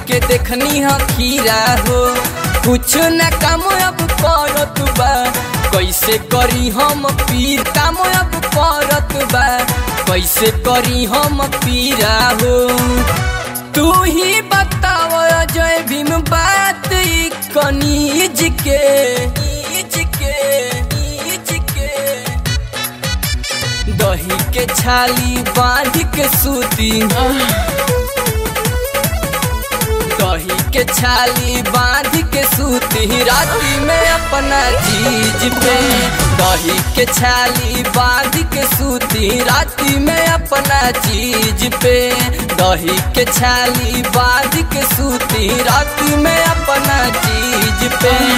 के देखनी ह खीरा हो कुछ न काम अब करत बा कैसे करी हम पीर काम अब करत बा कैसे करी हम पीरा हो तू ही बताव जय भीम बात ई कनीज के नीज के नीज के दही के छाली बांध के सूती दही के छाली बांध के सूती राती में अपना चीज पे दही के छाली बांध के सूती राती में अपना चीज पे दही के छाली बांध के सूती राती में अपना चीज पे